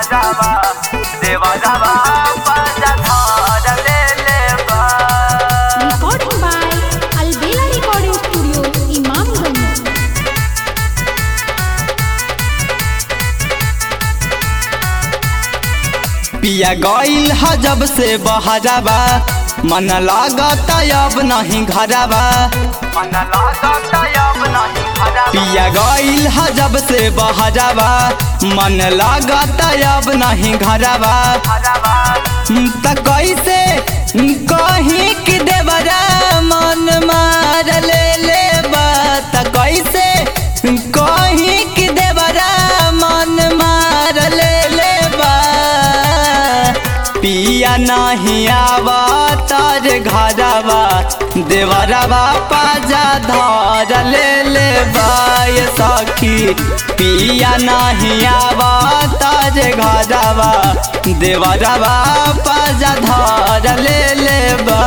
देवरवा देवरवा पाजा धार ले लेबा Recording by Albela Recording Studio, Imamganj. पिया गईल ह जब से बहराबा मन लागत अब नहीं घराबा मन लागत अब नहीं भरवा पिया गईल ह जब से बहराबा मन लागत अब नहीं घराबा भरवा त कैसे कहीं कि देवरा मन मार ले लेबा त कैसे कहीं कि देवरा मन मार ले लेबा पिया नहीं आवा तार घरवा देवरवा पाजा धर ले लेबा ये सखी पिया नहीं आवा तार घरवा देवरवा पाजा धर ले लेबा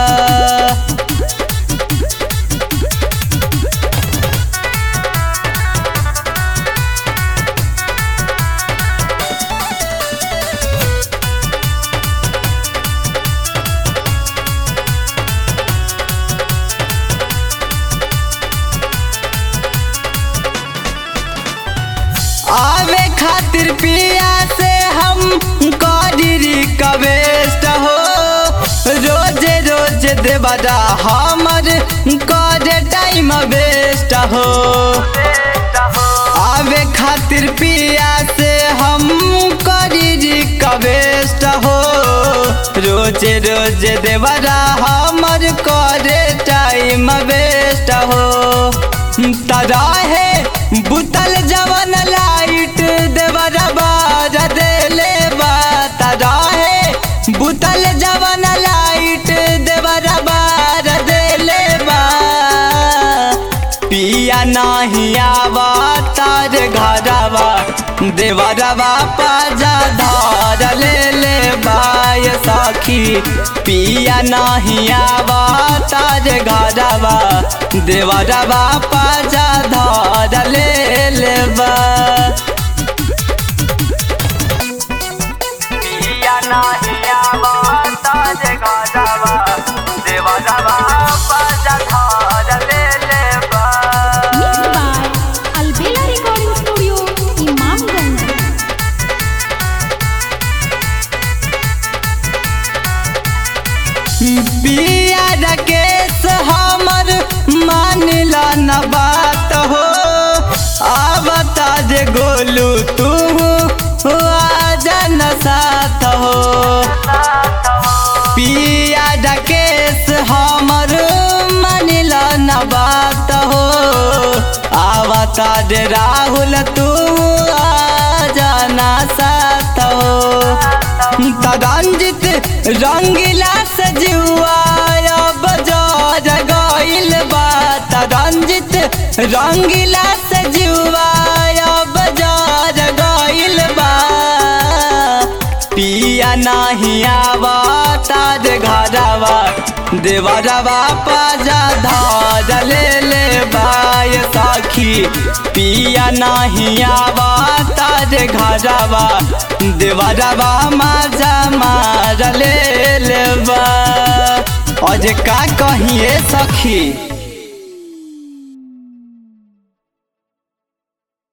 आवे खातिर पिया से हम करी कवेस्ट हो रोजे रोज देवरा हमर करे टाइम वेस्ट हो आवे खातिर पिया से हम करी कवेस्ट हो रोजे रोज देवरा हमर करे टाइम वेस्ट हो तराहे बुतल जवन लाइट देवरा बार देले बा तराहे बुतल जवन लाइट देवरा बार देले बा पिया नहीं आवा तार घरवा देवरवा पाजा धार ले ले बाय सखी पिया नहीं आवा तार घरवा देवरवा पाजा धार ले ले बा पिया नाही आवा ताजे घरवा देवरवा पाजा धार ले लेबा Mixed by Albela Recording Studio, Imamganj. पिया रकेश हमर मानिला न बात हो आवता जे गोलू तू आजा न साथ हो पिया रकेश हमर मानिला न बात हो आवता जे राहुल तू आजा न साथ हो तगंजित रंगीला सजुआ बजार गइल बा तगंजित रंगीला सजुआ बजार गइल बा पिया नहीं आवा तार घरवा देवरवा पाजा धार ले ले बाय सखी पिया नहीं आवा तार घरवा देवरवा माजा मार ले लेबा अज का कहिए सखी